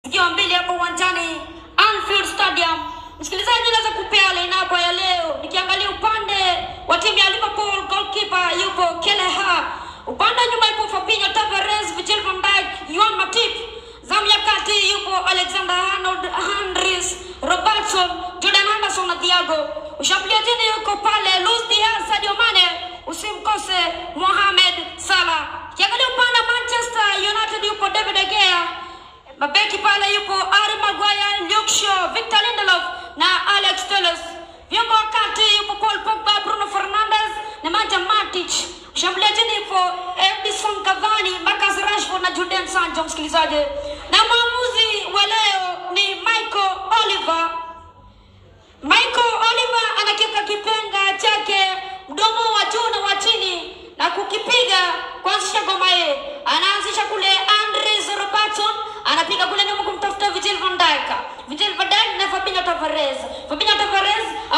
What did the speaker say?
zikiwa mbili hapo uwanjani Anfield Stadium. Msikilizaji, naweza kupea lineup ya leo. Nikiangalia upande wa timu ya Liverpool, goalkeeper yupo Kelleher, upande wa nyuma yupo Fabinho, Tavares, Virgil van Dijk, Juan Matip. Zamu ya kati yupo Alexander Arnold, Andries, Robertson, Jordan Henderson na Thiago. Ushambuliajini yuko pale Luis Diaz, Sadio Mane, usimkose Mohamed Salah. Kiangalia upande wa Manchester United yupo David De Gea, mabeki pale yupo Harry Maguire, Luke Shaw, Victor Lindelof na Alex Telles. Viungo wa kati yupo Paul Pogba, Bruno Fernandes, Nemanja Matic. Shambuliajini yupo Edison Cavani, Marcus Rashford na Jadon Sancho. Msikilizaji, na mwamuzi wa leo ni Michael Oliver. Michael Oliver anakiuka kipenga chake mdomo wa juu na wa chini na kukipiga kuanzisha ngoma ye. Anaanzisha kule Andres Robertson, anapiga kule nyuma kumtafuta Virgil van Dijk. Virgil van Dijk na Fabinho Tavares. Fabinho Tavares